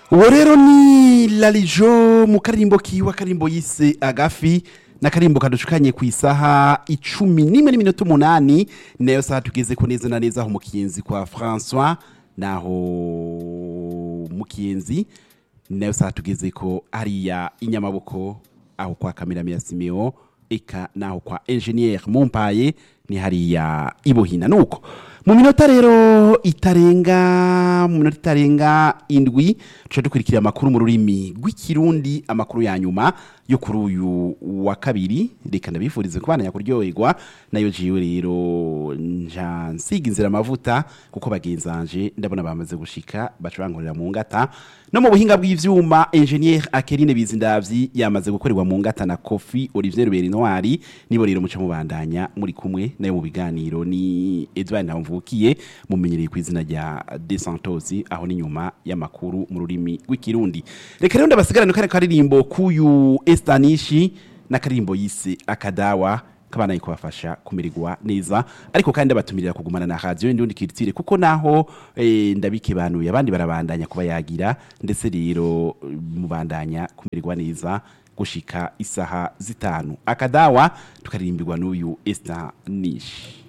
uwo rero ni larijo mu karimbo kiwe akarimbo yise agafi n'akarimbo kadushukanye ku isaha icumi n'imwe n'iminota umunani nayo saha tugeze ko neza na neza aho mu kiyenzi kwa francois naho mu kiyenzi nayo saha tugeze ko hariya inyamaboko aho kwa kameramiya simeo eka naho kwa engineer mumpaye ni hariya ibuhina nuko mu minota rero itarenga mu minota itarenga indwi tuca dukurikira amakuru mu rurimi rw'ikirundi amakuru ya nyuma yo kuri uyu wa kabiri reka ndabifurize kubana kuryoherwa nayo jiwe rero nja nsiga inzira amavuta kuko bagenzanje ndabona bamaze gushika bacurangurira mu ngata no mu buhinga bw'ivyuma engineer Akeline Bizindavyi yamaze gukorerwa mu ngata na Kofi Olivier Ruberi Noir nibo rero muca mubandanya muri kumwe nayo mu biganiro ni Edouard Ntamvukiye mumenyereye ku izina rya De Santos aho ni nyuma y'amakuru mu rurimi rw'ikirundi reka rero ndabasigarana kare karirimbo kuyu Estanishi n'akarimbo yise akadawa kabana kubafasha kumererwa neza ariko kandi ndabatumirira kugumana na radio ndi kiritire kuko naho eh, ndabikebanuye abandi barabandanya kuba yagira ndetse rero eh, mubandanya kumererwa neza gushika isaha zitanu akadawa tukaririmbirwa n'uyu Esther Nishi